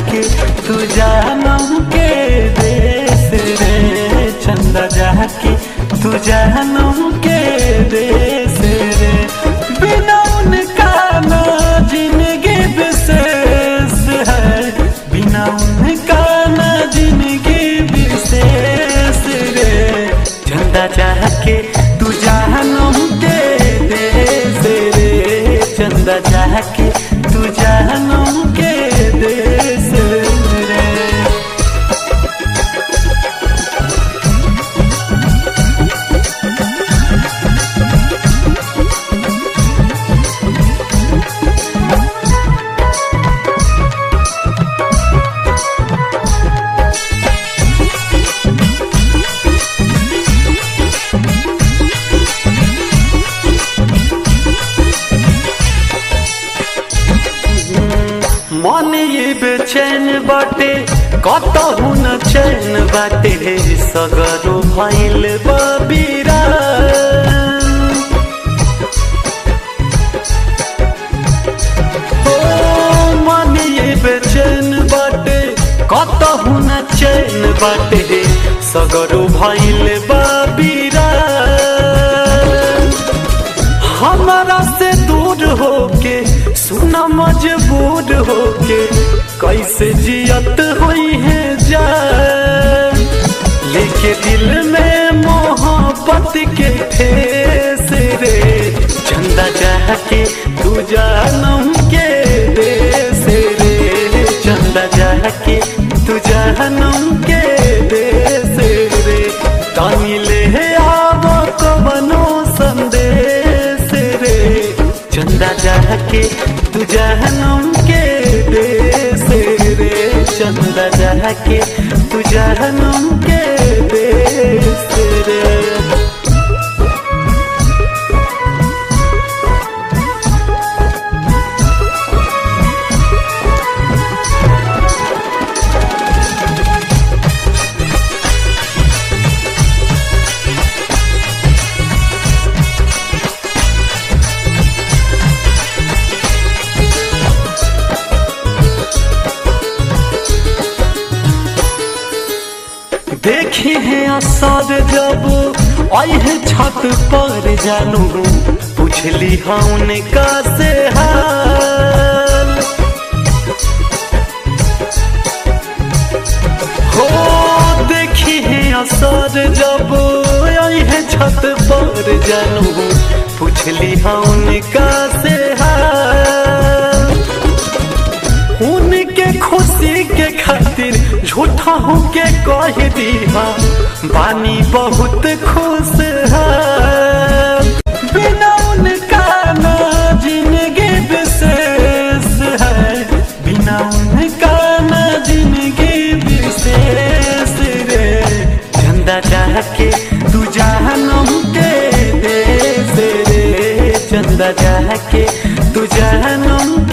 जाके तू जानम के देश रे चंदा जाके तू जानम के देश रे बिना उनका ना जिंदगी विशेष है बिना उनका ना जिंदगी विशेष रे चंदा जाके तू जानम के देश रे चंदा जाके तू जानम के देश रे मन ये बेचैन बाटे कतहु न चैन बाटे सगरो भइल बबीरा ओ मन ये बेचैन बाटे कतहु न चैन बाटे सगरो भइल बबीरा हमारा से दूर होके सुना मजबूर होके कैसे जियत हुई है जान लेके दिल में मोहब्बत के ठेस रे चंदा जाके तू जानम के देश रे चंदा जाके तू जानम के देश रे तानी ले आव कवनो संदेश रे चंदा जाके तू जानम के देश रे चंदा जाके तू जानम के देश रे देखी है असद जब आई है छत पर जानू पूछली हम का से हाल हो देखी है असद जब आई है छत पर जानू पूछली हम का से हाल उनके खुशी के खातिर झूठा हो के कह दिया बानी बहुत खुश है बिना उनका ना जिंदगी विशेष है बिना उनका ना जिंदगी विशेष रे चंदा जाके तू जानम के देश रे चंदा जाके तू जानम